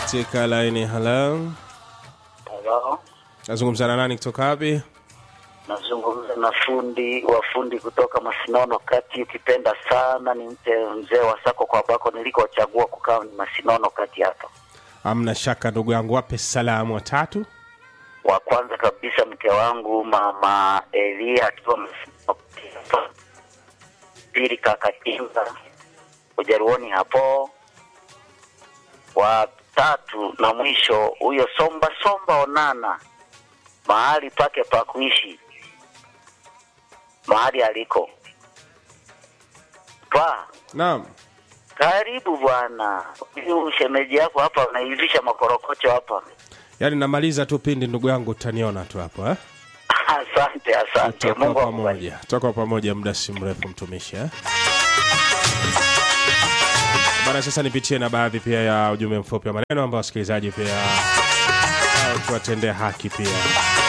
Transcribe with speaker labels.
Speaker 1: katika laini halo
Speaker 2: Halo,
Speaker 1: nazungumza na nani kutoka wapi
Speaker 2: nazungumza na fundi wa fundi kutoka Masinono kati. Ukipenda sana ni mte mzee wa sako kwa bako nilikochagua kukaa ni Masinono kati hapa.
Speaker 1: amna shaka ndugu yangu wape salamu watatu
Speaker 2: Wa kwanza kabisa mke wangu mama Elia akiwa Masinono kati hapa. Pili kaka Kinga Ujaruoni hapo. Wa tatu na mwisho huyo Somba Somba Onana mahali pake pa kuishi mahali aliko pa
Speaker 1: naam
Speaker 2: karibu bwana huyu shemeji yako hapa unaivisha makorokocho hapa
Speaker 1: yaani namaliza tu pindi ndugu yangu utaniona tu hapo eh?
Speaker 2: asante asante
Speaker 1: tutakuwa
Speaker 2: mungu akubariki
Speaker 1: pamoja tutakuwa pamoja muda si mrefu mtumishi eh? bana sasa nipitie na baadhi pia ya ujumbe mfupi wa maneno ambao wasikilizaji pia au tuwatendee haki pia